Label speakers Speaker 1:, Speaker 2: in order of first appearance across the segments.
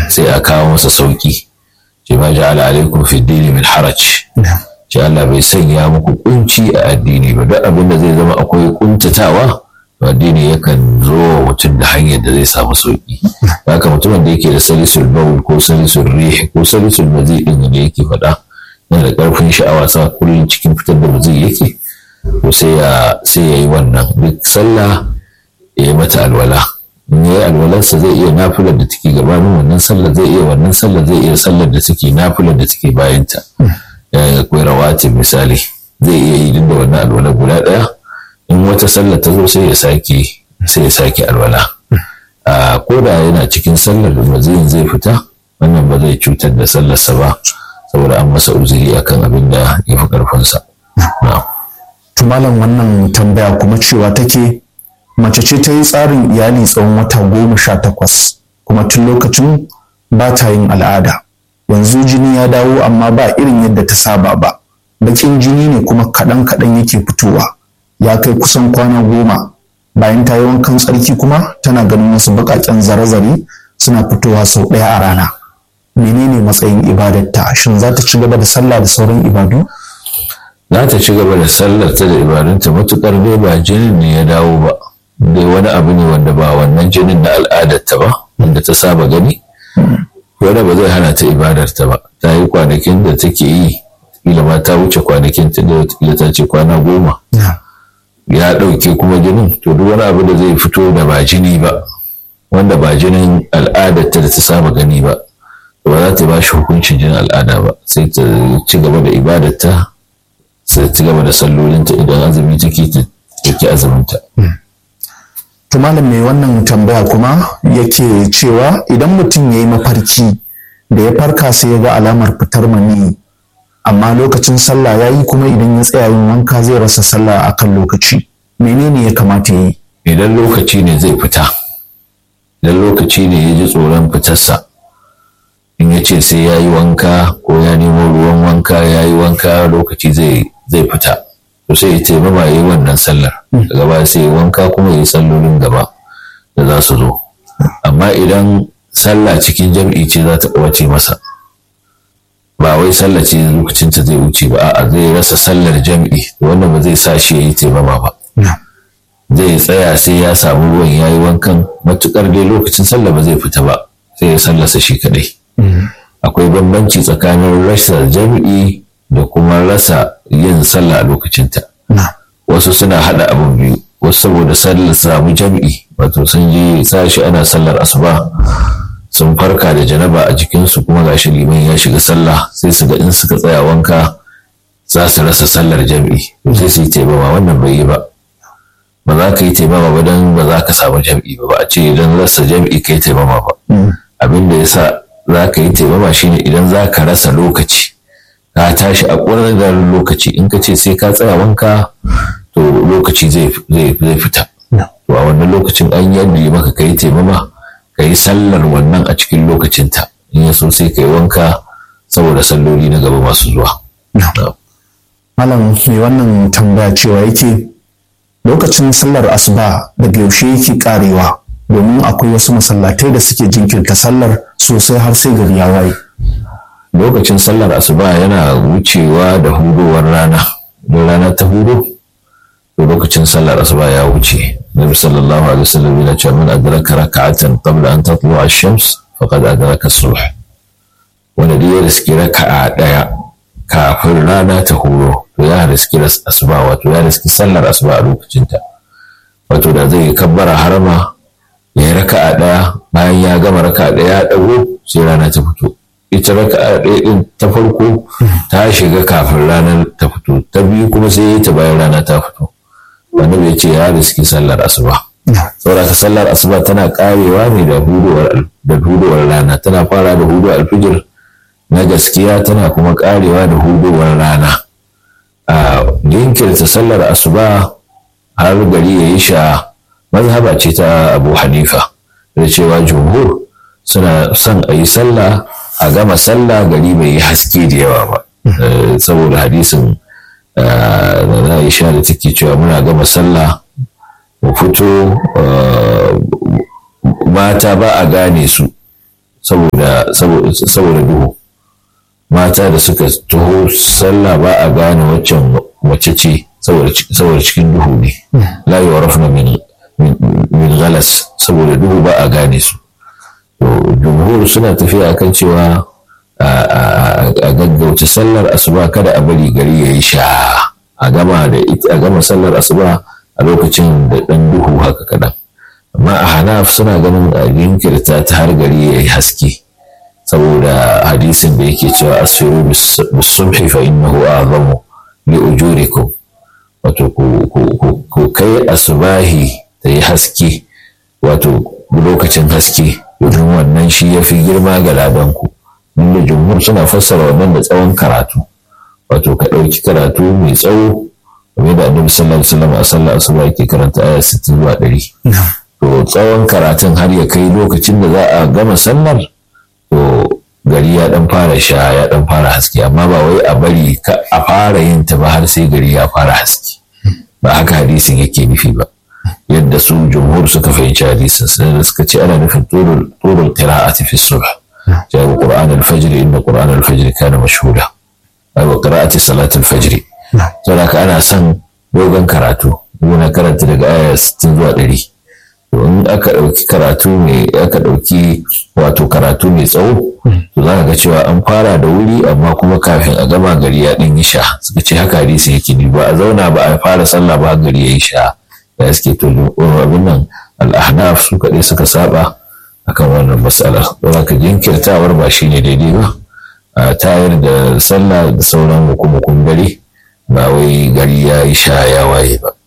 Speaker 1: sai a kawo masa sauki ce ma ja'ala alaikum fi dini min haraj ce Allah bai sanya muku kunci a addini ba duk abin da zai zama akwai kuntatawa addini yakan zo wa mutum da hanyar da zai samu sauki haka mutumin da yake da salisul baul ko salisul rih ko salisul mazi din da yake faɗa yana da ƙarfin sha'awa sa kullum cikin fitar da mazi yake to sai ya sai ya yi wannan duk sallah ya yi mata alwala in ya yi alwalarsa zai iya nafilar da take gabanin wannan sallar zai iya wannan sallar zai iya sallar da take nafilar da take bayanta ya akwai rawatin misali zai iya yi duk da wannan alwala guda ɗaya in wata sallar ta zo sai ya sake sai ya sake alwala a koda yana cikin sallar da maziyin zai fita wannan ba zai cutar da sallarsa ba saboda an masa uzuri akan abin da ya fi ƙarfinsa.
Speaker 2: malam wannan tambaya kuma cewa take mace ce ta yi tsarin iyali tsawon wata goma sha takwas kuma tun lokacin ba ta yin al'ada yanzu jini ya dawo amma ba irin yadda ta saba ba bakin jini ne kuma kaɗan kaɗan yake fitowa ya kai kusan kwana goma bayan ta yi wankan tsarki kuma tana ganin wasu baƙaƙen zare-zare suna fitowa sau ɗaya a rana menene matsayin ibadarta shin za ta ci gaba da sallah da sauran ibadu
Speaker 1: za ta ci gaba da sallar ta da ibadunta matukar dai ba jinin ne ya dawo ba dai wani abu ne wanda ba wannan jinin na al'adarta ba wanda ta saba gani wanda ba zai hana ta ibadarta ba ta yi kwanakin da take yi kila ma ta wuce kwanakin ta da wata ta ce kwana goma ya ɗauke kuma jinin to duk wani abu da zai fito da ba jini ba wanda ba jinin al'adarta da ta saba gani ba ba za ta ba shi hukuncin jinin al'ada ba sai ta ci gaba da ibadarta sai ci gaba da sallolinta idan azumi take take azuminta.
Speaker 2: To malam mai wannan tambaya kuma yake cewa idan mutum ya yi mafarki da ya farka sai ya ga alamar fitar mani amma lokacin sallah ya yi kuma idan ya tsaya yin wanka zai rasa sallah a kan lokaci menene ya kamata ya yi
Speaker 1: idan lokaci ne zai fita idan lokaci ne ya ji tsoron fitarsa in ya ce sai ya yi wanka ko ya nemo ruwan wanka ya yi wanka lokaci zai fita to sai ya taimama ya yi wannan sallar daga baya sai ya wanka kuma ya yi sallolin gaba da za su zo amma idan sallah cikin jam'i ce za ta ɓace masa ba wai sallah ce lokacin ta zai wuce ba a'a zai rasa sallar jam'i wannan ba zai sa shi ya yi taimama ba zai tsaya sai ya samu ruwan ya yi wankan matukar dai lokacin sallah ba zai fita ba sai ya sallasa shi kadai akwai bambanci tsakanin rasa jam'i da kuma rasa yin sallah a lokacinta wasu suna hada abin biyu wasu saboda sallar samu jam'i wato sun je sashi ana sallar asuba sun farka da janaba a jikinsu kuma gashi liman ya shiga sallah sai su ga in suka tsaya wanka za su rasa sallar jam'i sai su yi taimama wannan bai yi ba ba za ka yi taimama ba don ba za ka samu jam'i ba ba a ce idan rasa jam'i ka yi taimama ba abin da ya sa za ka yi taimama shine idan za ka rasa lokaci ka tashi a da lokaci in ka ce sai ka tsaya wanka to lokaci zai fita to a wannan lokacin an yadda maka ka yi taimama ka yi sallar wannan a cikin lokacinta in ya so sai ka yi wanka saboda salloli na gaba masu zuwa.
Speaker 2: Malam mai wannan tambaya cewa yake lokacin sallar asuba daga yaushe yake karewa domin akwai wasu masallatai da suke jinkirta sallar sosai har sai gari ya waye.
Speaker 1: Lokacin sallar asuba yana wucewa da hudowar rana, don rana ta hudu, to lokacin sallar asuba ya wuce. Nabi sallallahu alaihi wasallam yana cewa man adraka raka'atan qabla an tatlu ash-shams faqad adraka as-subh. Wanda duk ya riski raka'a daya kafin rana ta huro to ya riski asuba wato ya riski sallar asuba a lokacinta. Wato da zai kabbara harama ya yi raka'a ɗaya bayan ya gama raka'a ɗaya ya ɗago sai rana ta fito ita raka'a ɗaya ɗin ta farko ta shiga kafin ranar ta fito ta biyu kuma sai ya yi ta bayan rana ta fito wanda bai ce ya riski sallar asuba saboda ka sallar asuba tana karewa ne da hudowar da hudowar rana tana fara da hudowar alfijir na gaskiya tana kuma karewa da hudowar rana a jinkirta sallar asuba har gari ya yi sha mazhaba ce ta abu hanifa da cewa jumhur suna son a yi sallah a gama sallah gari bai yi haske da yawa ba saboda hadisin na aisha da take cewa muna gama sallah mu fito mata ba a gane su saboda duhu mata da suka taho sallah ba a gane waccan mace ce saboda cikin duhu ne la yu'rafna min min galas saboda duhu ba a gane su jumhur suna tafiya akan cewa a gaggauta sallar asuba kada a bari gari ya yi sha a gama da a gama sallar asuba a lokacin da dan duhu haka kaɗan amma a hanaf suna ganin a jinkirta ta har gari ya yi haske saboda hadisin da yake cewa asfiru bisubhi fa innahu a'zamu li ujurikum wato ku kai asubahi ta yi haske wato lokacin haske domin wannan shi ya fi girma ga ladanku inda jumhur suna fassara wannan da tsawon karatu wato ka ɗauki karatu mai tsawo game da annabi sallallahu alaihi wasallam a sallar asuba yake karanta aya 60 zuwa 100 to tsawon karatun har ya kai lokacin da za a gama sallar to gari ya dan fara sha ya dan fara haske amma ba wai a bari ka a fara yin ta ba har sai gari ya fara haske ba haka hadisin yake nufi ba yadda su jumhur suka fahimci hadisin sai da suka ce ana nufin turul qira'ati fi subh jawo qur'an al-fajr inna qur'an al-fajr kana mashhuda wa qira'ati salat al-fajr saboda ana son dogon karatu muna karanta daga aya 60 zuwa 100 to in aka ɗauki karatu mai aka ɗauki wato karatu mai tsawo to za ka ga cewa an fara da wuri amma kuma kafin a gama gari ya ɗan yi sha suka ce haka hadisi yake ni ba a zauna ba a fara sallah ba gari ya yi sha da suke to abin nan al'ahnaf su kaɗai suka saba akan wannan matsalar don haka jinkirtawar ba shi ne daidai ba a tayar da sallah da sauran hukumukun gari ba wai gari ya yi sha ya waye ba.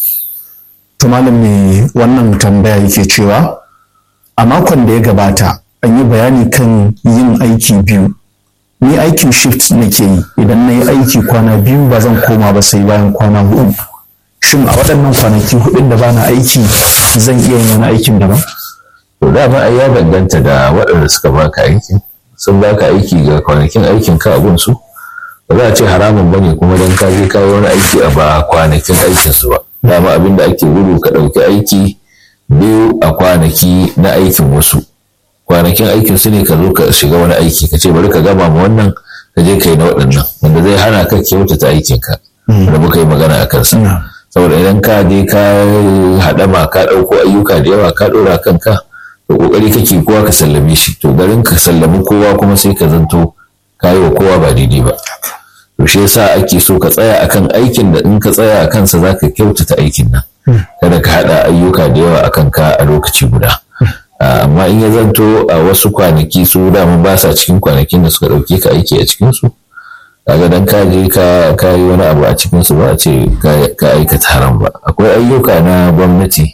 Speaker 2: To malam me wannan tambaya yake cewa a makon da ya gabata an yi bayani kan yin aiki biyu. Ni aikin shift nake yi idan na yi aiki kwana biyu ba zan koma ba sai bayan kwana hudu. Shin a waɗannan kwanaki hudun da bana aiki zan iya yin wani aikin daban?
Speaker 1: To dama ai ya danganta da waɗanda suka baka aiki. Sun baka aiki ga kwanakin aikin ka a su. Ba za a ce haramun bane kuma don ka je kawo wani aiki a ba kwanakin aikinsu ba. dama abin da ake gudu ka ɗauki aiki biyu a kwanaki na aikin wasu kwanakin aikin su ne ka zo ka shiga wani aiki ka ce bari ka gama ma wannan ka je ka yi na waɗannan wanda zai hana ka kyautata aikin ka da muka yi magana a kansa saboda idan ka je ka haɗama ka ɗauko ayyuka da yawa ka ɗora kanka to ƙoƙari kake kowa ka sallame shi to garin ka sallami kowa kuma sai ka zanto ka yi wa kowa ba daidai ba to shi yasa ake so ka tsaya akan aikin da in ka tsaya a kansa za ka kyautata aikin nan kada ka haɗa ayyuka da yawa a kanka a lokaci guda amma in ya zanto a wasu kwanaki su dama ba sa cikin kwanakin da suka ɗauke ka aiki a cikin su kaga dan ka je ka yi wani abu a cikin su ba a ce ka aikata haram ba akwai ayyuka na gwamnati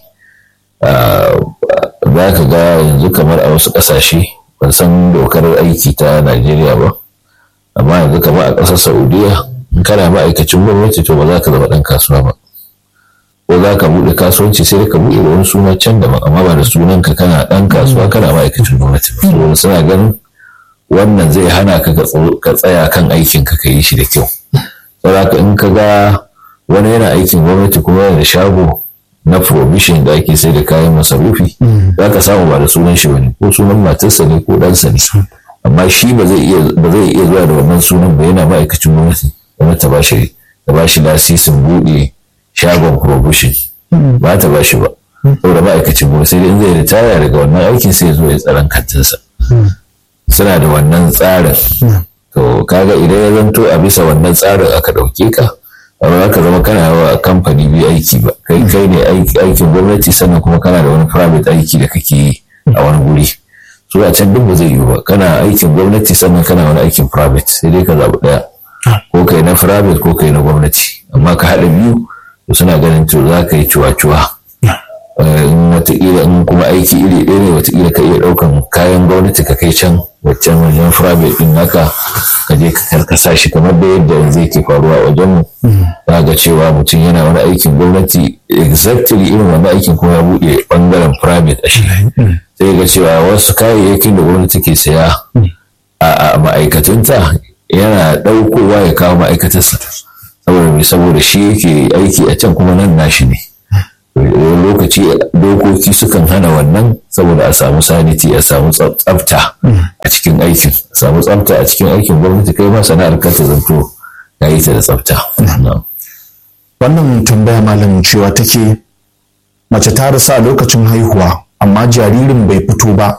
Speaker 1: za ka ga yanzu kamar a wasu ƙasashe ban san dokar aiki ta Najeriya ba amma yanzu kamar a ƙasar saudiya in kana ma'aikacin gwamnati to ba za ka zama ɗan kasuwa ba ko za ka buɗe kasuwanci sai ka buɗe da wani suna can daban amma ba da sunan ka kana ɗan kasuwa kana ma'aikacin gwamnati ba saboda suna ganin wannan zai hana ka ka tsaya kan aikin ka ka yi shi da kyau saboda in ka ga wani yana aikin gwamnati kuma yana da shago na provision da ake sai da kayan masarufi za ka samu ba da sunan shi bane ko sunan matarsa ne ko ɗansa ne amma shi ba zai iya ba zai iya zuwa da wannan sunan ba yana ma'aikacin gwamnati gwamnati ta bashi ta bashi lasisin buɗe shagon provision ba ta bashi ba saboda ma'aikacin gwamnati sai in zai ritaya daga wannan aikin sai ya zo ya tsaron kantinsa suna da wannan tsarin to kaga idan ya zanto a bisa wannan tsarin aka ɗauke ka ba za ka zama kana wa kamfani biyu aiki ba kai kai ne aikin gwamnati sannan kuma kana da wani private aiki da kake yi a wani guri su a can duk ba zai yiwu ba kana aikin gwamnati sannan kana wani aikin private sai dai ka zaɓi ɗaya ko kai na private ko kai na gwamnati amma ka haɗa biyu to suna ganin to za ka yi cuwa-cuwa in wataƙila in kuma aiki iri ɗaya ne wataƙila ka iya ɗaukan kayan gwamnati ka kai can waccan wajen private ɗin naka ka je ka karkasa shi kamar da yadda yanzu yake faruwa a wajen mu za ga cewa mutum yana wani aikin gwamnati exactly irin wani aikin kuma ya buɗe ɓangaren private a shi sai ga cewa wasu kayayyakin da gwamnati ke saya a ma'aikatunta yana ɗaukowa ya kawo ma'aikatarsa saboda saboda shi yake aiki a can kuma nan nashi ne lokaci dokoki sukan hana wannan saboda a samu saniti a samu tsafta a cikin aikin a samu tsafta a cikin aikin gwamnati kai ma sana'ar ka ta zanto ya yi ta da tsafta
Speaker 2: wannan tambaya malam cewa take mace ta rasa lokacin haihuwa amma jaririn bai fito ba